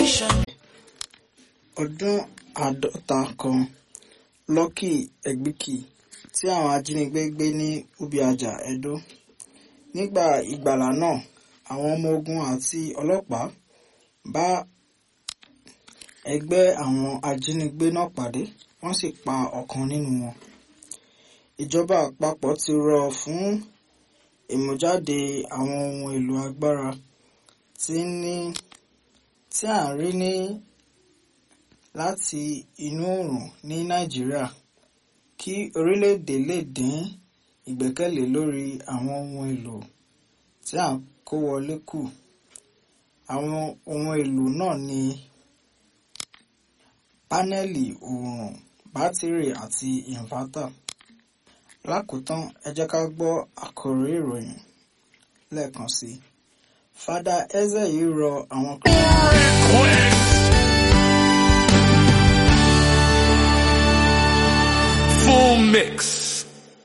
nation. ọdún àádọ́ta kan Lucky Egbìkì tí àwọn ajínigbé gbé ní Ubiaja Edo nígbà ìgbàlà náà àwọn ọmọ ogun àti ọlọ́pàá bá ẹgbẹ́ àwọn ajínigbé náà pàdé wọ́n sì pa ọ̀kan nínú wọn ìjọba àpapọ̀ ti rọ̀ fún ìmújáde àwọn ohun èlò agbára tí ní tí à ń rí ní láti inú oòrùn ní Nàìjíríà kí orílẹ̀-èdè lè dín ìgbẹ́kẹ̀lé lórí àwọn ohun èlò tí à ń kó wọlé kù àwọn ohun èlò náà ní pánẹ́lì oòrùn bátìrì àti ìnvátà lákòótán ẹ jẹ́ ká gbọ́ àkòrí ìròyìn lẹ́ẹ̀kan sí i Fada Eze yìí rọ àwọn Full mix.